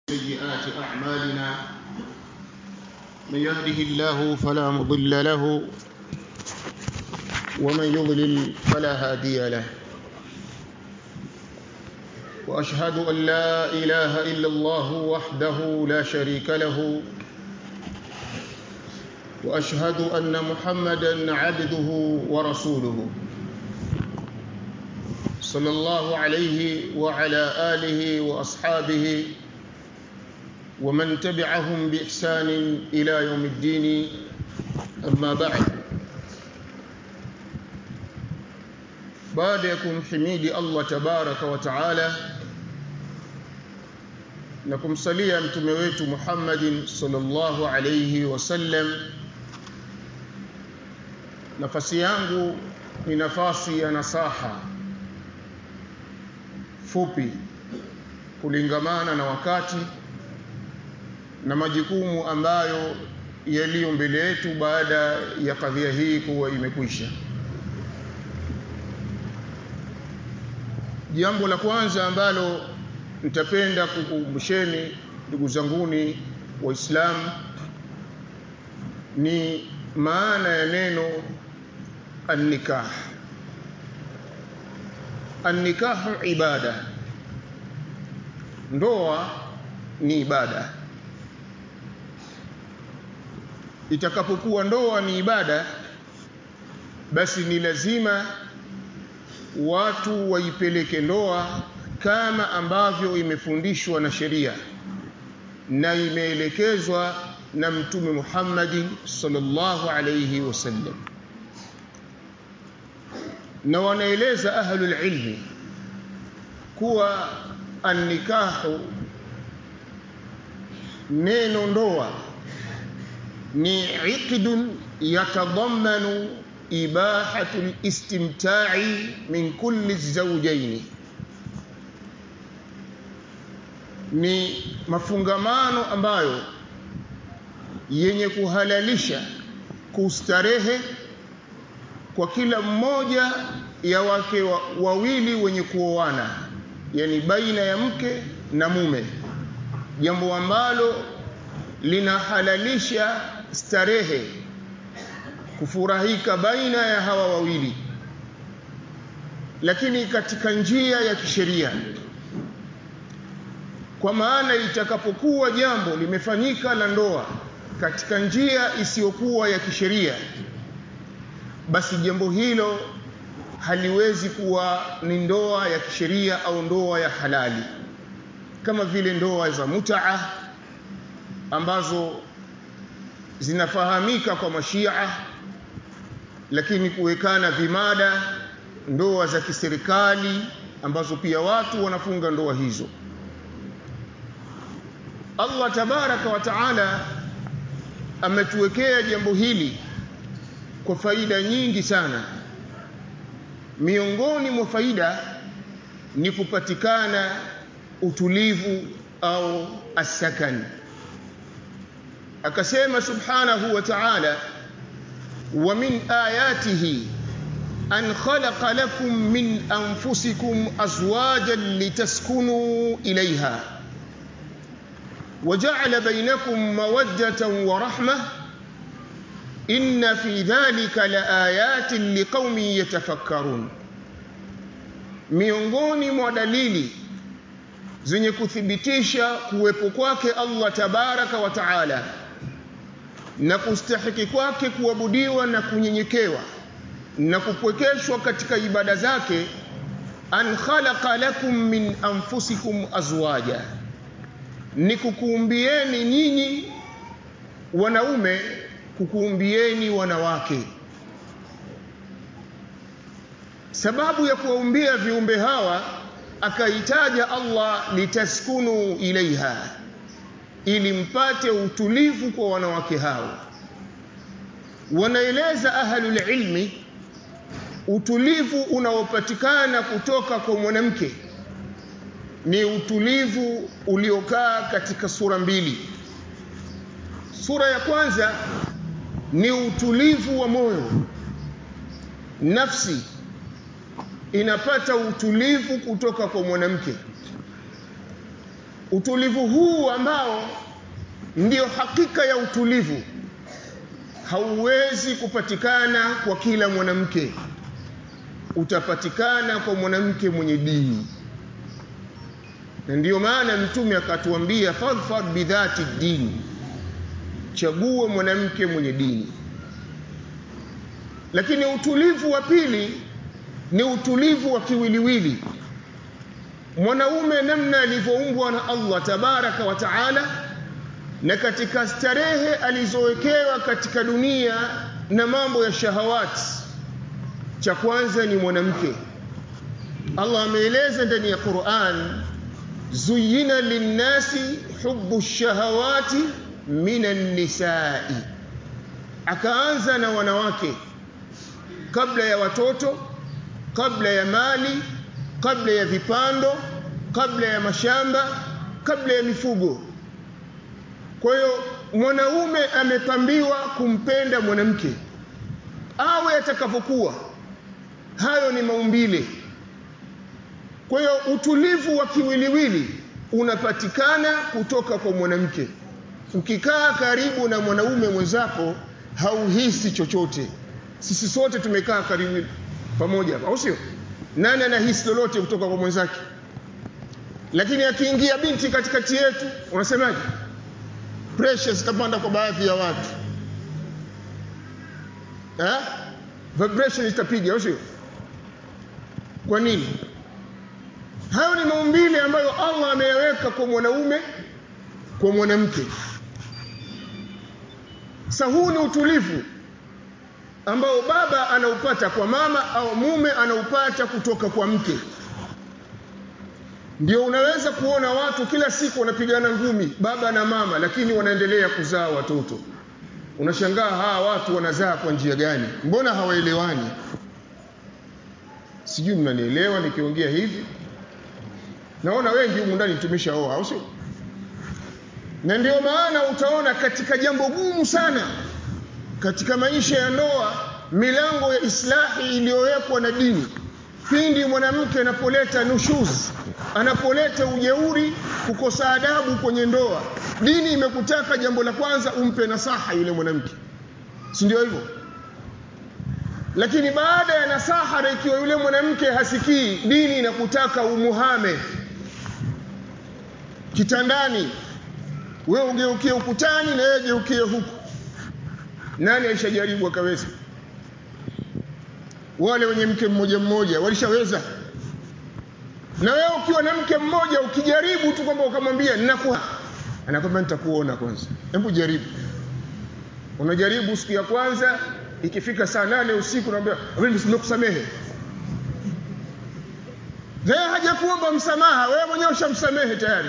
سيئات أعمالنا من يهده الله فلا مضل له ومن يضلل فلا هادي له وأشهد أن لا إله إلا الله وحده لا شريك له وأشهد أن محمدا عبده ورسوله صلى الله عليه وعلى آله وأصحابه ومن تبعهم بإحسان إلى يوم الدين أما بعد baada ya kumhimidi Allah tabaraka wa taala na kumsalia mtume wetu Muhammadin sallallahu alayhi wasallam nafasi yangu ni nafasi ya nasaha fupi kulingamana na wakati na majukumu ambayo yaliyo mbele yetu baada ya kadhia hii kuwa imekwisha jambo la kwanza ambalo nitapenda kukumbusheni ndugu zanguni waislamu ni maana ya neno annikah annikahu ibada ndoa ni ibada itakapokuwa ndoa ni ibada basi ni lazima watu waipeleke ndoa kama ambavyo imefundishwa na sheria na imeelekezwa na mtume Muhammad sallallahu alayhi wasallam na wanaeleza ahlul ilmi kuwa annikahu neno ndoa ni iqdun yatadammanu ibahatu listimta'i min kulli zawjaini ni mafungamano ambayo yenye kuhalalisha kustarehe kwa kila mmoja ya wake wa, wawili wenye kuoana yani baina ya mke na mume jambo ambalo linahalalisha starehe kufurahika baina ya hawa wawili lakini katika njia ya kisheria kwa maana itakapokuwa jambo limefanyika la ndoa katika njia isiyokuwa ya kisheria basi jambo hilo haliwezi kuwa ni ndoa ya kisheria au ndoa ya halali kama vile ndoa za mutaa ambazo zinafahamika kwa mashia lakini kuwekana vimada ndoa za kiserikali ambazo pia watu wanafunga ndoa hizo Allah tabaraka wa taala ametuwekea jambo hili kwa faida nyingi sana miongoni mwa faida ni kupatikana utulivu au asakan akasema subhanahu wa ta'ala wa min ayatihi an khalaqa lakum min anfusikum azwajan litaskunu ilayha وجعل بينكم مودة ورحمة إن في ذلك لآيات لقوم يتفكرون miongoni mwa dalili zenye kuthibitisha kuwepo kwake Allah tabaraka wa taala na kustahiki kwake kuabudiwa na kunyenyekewa na kupwekeshwa katika ibada zake an khalaqa lakum min anfusikum azwaja ni kukuumbieni nyinyi wanaume kukuumbieni wanawake sababu ya kuwaumbia viumbe hawa akaitaja Allah litaskunu ilaiha ili mpate utulivu kwa wanawake hao wanaeleza ahlul ilmi utulivu unaopatikana kutoka kwa mwanamke ni utulivu uliokaa katika sura mbili sura ya kwanza ni utulivu wa moyo nafsi inapata utulivu kutoka kwa mwanamke utulivu huu ambao ndio hakika ya utulivu hauwezi kupatikana kwa kila mwanamke utapatikana kwa mwanamke mwenye dini na ndiyo maana mtume akatuambia fadhfar bidhati dini chague mwanamke mwenye dini lakini utulivu wa pili ni utulivu wa kiwiliwili mwanaume namna alivyoumbwa na Allah tabaraka wa taala na katika starehe alizowekewa katika dunia na mambo ya shahawati cha kwanza ni mwanamke Allah ameeleza ndani ya Qur'an zuyina linnasi hubbu shahawati minan nisai akaanza na wanawake kabla ya watoto kabla ya mali kabla ya vipando kabla ya mashamba kabla ya mifugo kwa hiyo mwanaume amepambiwa kumpenda mwanamke awe atakavyokuwa hayo ni maumbile kwa hiyo utulivu wa kiwiliwili unapatikana kutoka kwa mwanamke ukikaa karibu na mwanaume mwenzako hauhisi chochote sisi sote tumekaa karibu pamoja hapa au sio nani anahisi lolote kutoka kwa mwenzake lakini akiingia binti katikati yetu unasemaje pressure zitapanda kwa baadhi ya watu eh vibration zitapiga au sio kwa nini hayo ni maumbile ambayo Allah ameyaweka kwa mwanaume kwa mwanamke sasa huu ni utulivu ambao baba anaupata kwa mama au mume anaupata kutoka kwa mke ndio unaweza kuona watu kila siku wanapigana ngumi baba na mama lakini wanaendelea kuzaa watoto unashangaa hawa watu wanazaa kwa njia gani mbona hawaelewani sijui mnanielewa nikiongea hivi naona wengi humu ndani tumeshaoa au sio na ndio maana utaona katika jambo gumu sana katika maisha ya ndoa milango ya islahi iliyowekwa na dini pindi mwanamke anapoleta nushuz anapoleta ujeuri kukosa adabu kwenye ndoa dini imekutaka jambo la kwanza umpe nasaha yule mwanamke si ndio hivyo lakini baada ya nasaha na ikiwa yule mwanamke hasikii dini inakutaka umuhame kitandani wewe ugeukie ukutani na yeye geukie huku nani alishajaribu akaweza wale wenye mke mmoja mmoja walishaweza na wewe ukiwa na mke mmoja ukijaribu tu kwamba ukamwambia ninakuwa anakwambia nitakuona kwanza hebu jaribu unajaribu siku ya kwanza ikifika saa nane usiku naambia mimi nimekusamehe yeye hajakuomba msamaha wewe mwenyewe ushamsamehe tayari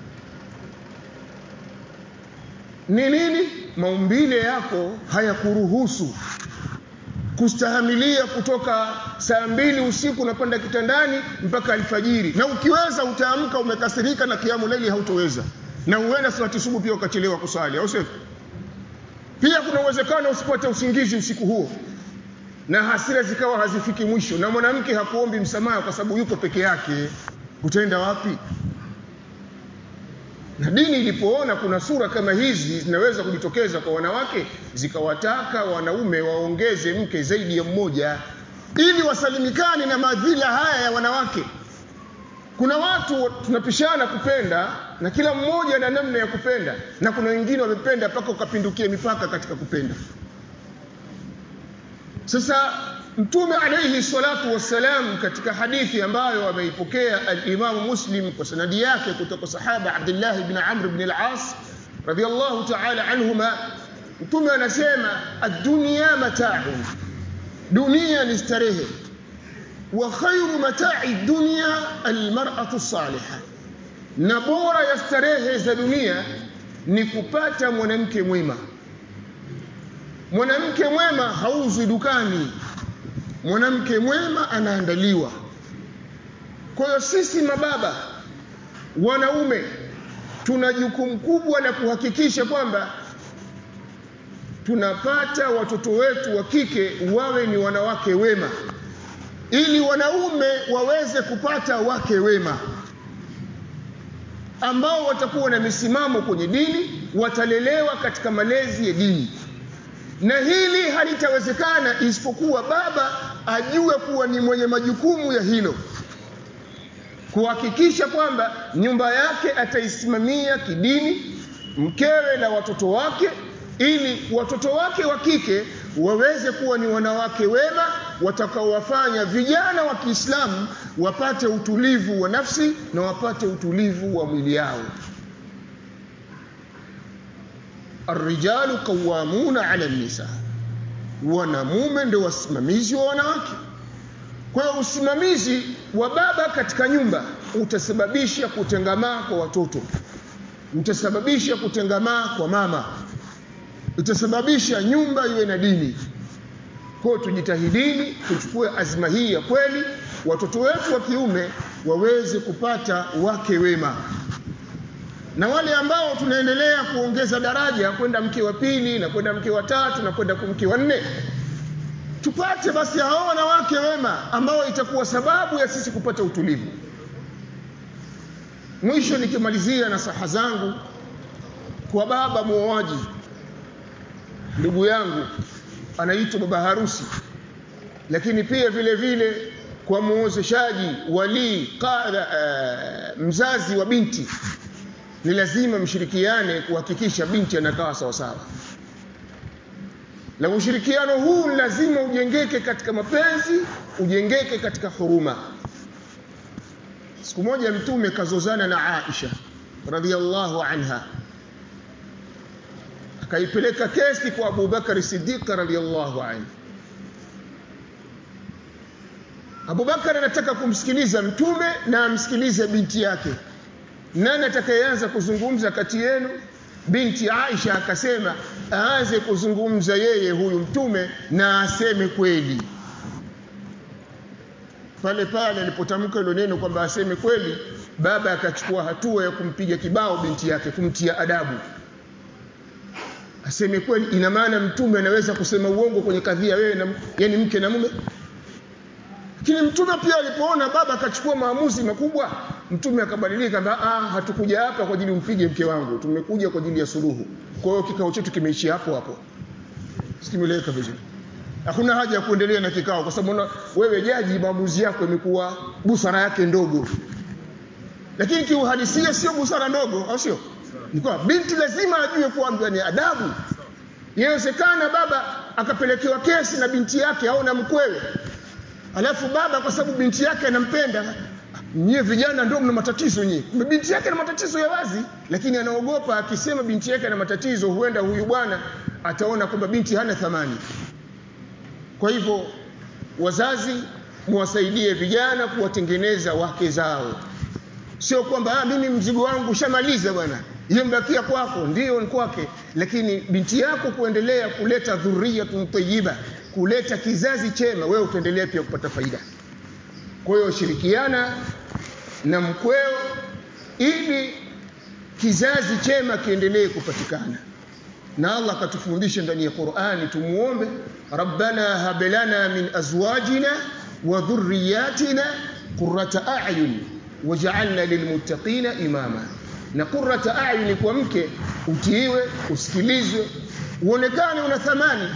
ni nini maumbile yako hayakuruhusu kustahamilia kutoka saa mbili usiku unapanda kitandani mpaka alfajiri na ukiweza utaamka umekasirika na kiamu laili hautoweza na huenda salati subuhi pia ukachelewa kusali au sio pia kuna uwezekano usipate usingizi usiku huo na hasira zikawa hazifiki mwisho na mwanamke hakuombi msamaha kwa sababu yuko peke yake utaenda wapi na dini ilipoona kuna sura kama hizi zinaweza kujitokeza kwa wanawake zikawataka wanaume waongeze mke zaidi ya mmoja ili wasalimikane na madhila haya ya wanawake kuna watu tunapishana kupenda na kila mmoja na namna ya kupenda na kuna wengine wamependa mpaka ukapindukia mipaka katika kupenda sasa mtume alayhi salatu wassalam katika hadithi ambayo ameipokea al-Imam Muslim kwa sanadi yake kutoka sahaba Abdullah ibn Amr ibn al-As radiyallahu ta'ala anhuma mtume anasema ad-dunya mata'un dunia ni starehe wa khayru mata'i dunya al-mar'atu salihah na bora ya starehe za dunia ni kupata mwanamke mwema mwanamke mwema hauzwi dukani mwanamke mwema anaandaliwa kwa hiyo sisi mababa wanaume tuna jukumu kubwa la kuhakikisha kwamba tunapata watoto wetu wa kike wawe ni wanawake wema ili wanaume waweze kupata wake wema ambao watakuwa na misimamo kwenye dini watalelewa katika malezi ya dini na hili halitawezekana isipokuwa baba ajue kuwa ni mwenye majukumu ya hilo kuhakikisha kwamba nyumba yake ataisimamia kidini mkewe na watoto wake ili watoto wake wa kike waweze kuwa ni wanawake wema watakaowafanya vijana wa Kiislamu wapate utulivu wa nafsi na wapate utulivu wa mwili yao Arrijalu qawwamuna 'ala an-nisa wanamume ndio wasimamizi wa wanawake kwa hiyo usimamizi wa baba katika nyumba utasababisha kutengamaa kwa watoto utasababisha kutengamaa kwa mama utasababisha nyumba iwe na dini kwa hiyo tujitahidini tuchukue azma hii ya kweli watoto wetu wa kiume waweze kupata wake wema na wale ambao tunaendelea kuongeza daraja kwenda mke wa pili na kwenda mke wa tatu na kwenda mke wa nne tupate basi hao wanawake wema ambao itakuwa sababu ya sisi kupata utulivu mwisho nikimalizia na saha zangu kwa baba muoaji ndugu yangu anaitwa baba harusi lakini pia vile vile kwa muozeshaji walii qadha uh, mzazi wa binti ni lazima mshirikiane kuhakikisha binti anakaa sawa sawa na ushirikiano huu lazima ujengeke katika mapenzi ujengeke katika huruma siku moja mtume kazozana na Aisha radhiallahu anha akaipeleka kesi kwa Abu Bakar Siddiq radhiallahu anhu Abu Bakar anataka kumsikiliza mtume na amsikilize binti yake nani atakayeanza kuzungumza kati yenu binti Aisha akasema aanze kuzungumza yeye huyu mtume na aseme kweli pale pale alipotamka hilo neno kwamba aseme kweli baba akachukua hatua ya kumpiga kibao binti yake kumtia adabu aseme kweli ina maana mtume anaweza kusema uongo kwenye kadhia wewe na yani mke na mume lakini mtume pia alipoona baba akachukua maamuzi makubwa mtume akabadilika kwamba ah hatukuja hapa kwa ajili umpige mke wangu tumekuja kwa ajili ya suluhu kwa hiyo kikao chetu kimeishia hapo hapo sikimeleka vizuri hakuna haja ya kuendelea na kikao kwa sababu wewe jaji maamuzi yako imekuwa busara yake ndogo lakini kiuhalisia sio busara ndogo au sio ni kwa binti lazima ajue kuwa ni adabu inawezekana baba akapelekewa kesi na binti yake au na mkwewe alafu baba kwa sababu binti yake anampenda nyie vijana ndio mna matatizo nyie binti yake na matatizo ya wazi lakini anaogopa akisema binti yake na matatizo huenda huyu bwana ataona kwamba binti hana thamani kwa hivyo wazazi muwasaidie vijana kuwatengeneza wake zao sio kwamba ah, mimi mzigo wangu ushamaliza bwana hiyo mbakia kwako ndio ni kwake lakini binti yako kuendelea kuleta dhurriyatun tayyiba kuleta kizazi chema wewe utaendelea pia kupata faida kwa hiyo shirikiana na mkweo ili kizazi chema kiendelee kupatikana na Allah akatufundisha ndani ya Qur'ani tumuombe rabbana hab lana min azwajina wa dhurriyyatina qurrata a'yun waj'alna lilmuttaqina imama na qurrata a'yun kwa mke utiiwe usikilizwe uonekane una thamani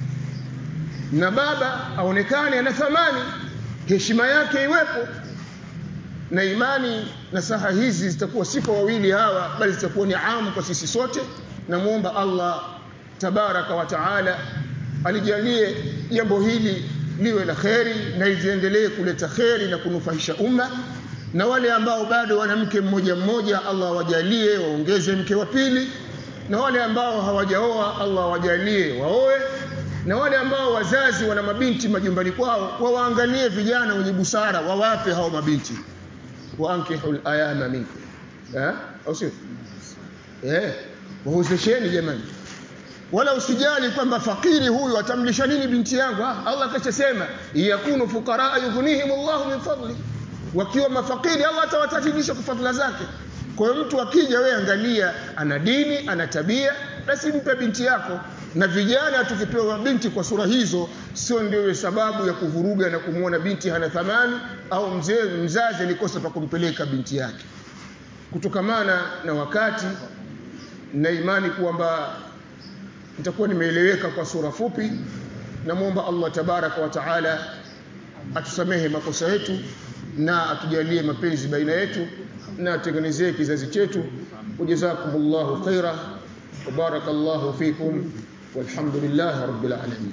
na baba aonekane ana thamani heshima yake iwepo na imani na saha hizi zitakuwa si kwa wawili hawa bali zitakuwa ni amu kwa sisi sote namuomba Allah tabaraka wa taala alijalie jambo hili liwe la kheri na liendelee kuleta kheri na kunufaisha umma na wale ambao bado wana mke mmoja mmoja Allah wajalie waongeze mke wa pili na wale ambao hawajaoa Allah wajalie waoe na wale ambao wazazi wana mabinti majumbani kwao wawaangalie vijana wenye busara wawape hao mabinti waankihul ayama minkum eh au sio eh wahuzesheni jamani wala usijali kwamba fakiri huyu atamlisha nini binti yangu ah, Allah kashasema yakunu fuqara yughnihim Allah min fadli wakiwa mafakiri Allah atawatajirisha kwa fadhila zake kwa hiyo mtu akija wewe angalia ana dini ana tabia basi mpe binti yako na vijana tukipewa binti kwa sura hizo sio ndio sababu ya kuvuruga na kumwona binti hana thamani au mzee mzazi alikosa pa kumpeleka binti yake kutokamana na wakati na imani kwamba nitakuwa nimeeleweka kwa sura fupi namwomba Allah tabaraka wa taala atusamehe makosa yetu na atujalie mapenzi baina yetu na atengenezee kizazi chetu wajazakumullahu khaira wa barakallahu fikum walhamdulillahi rabbil alamin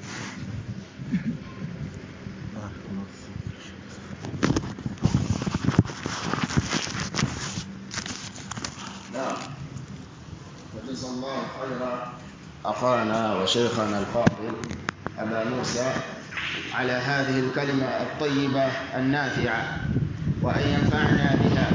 نعم وجزا الله خيرا أخانا وشيخنا الفاضل أبا موسى على هذه الكلمة الطيبة النافعة وأن ينفعنا بها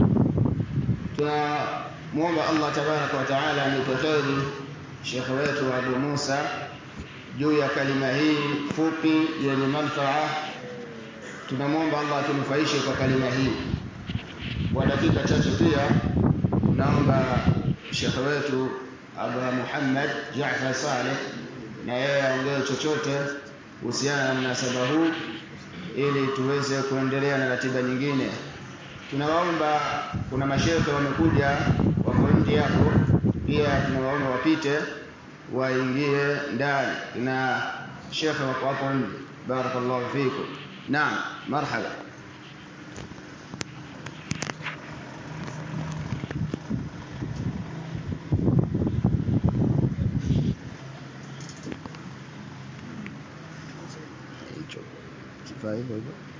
tunamwomba Allah tabaraka wa taala anipe kheri shekhe wetu Abu Musa juu ya kalima hii fupi yenye manfaa. Tunamwomba Allah atunufaishe kwa kalima hii. Kwa dakika chache pia naomba shekhe wetu Abu Muhammad Jaafar Saleh na yeye aongee chochote kuhusiana na mnasaba huu ili tuweze kuendelea na ratiba nyingine. Tunawaomba, kuna mashehe wamekuja wako nje hapo, pia tunawaomba wapite waingie ndani, na shekhe wako hapo nje. Barakallahu fikum. Naam, marhaba. Hicho kifaa hivyo hivyo.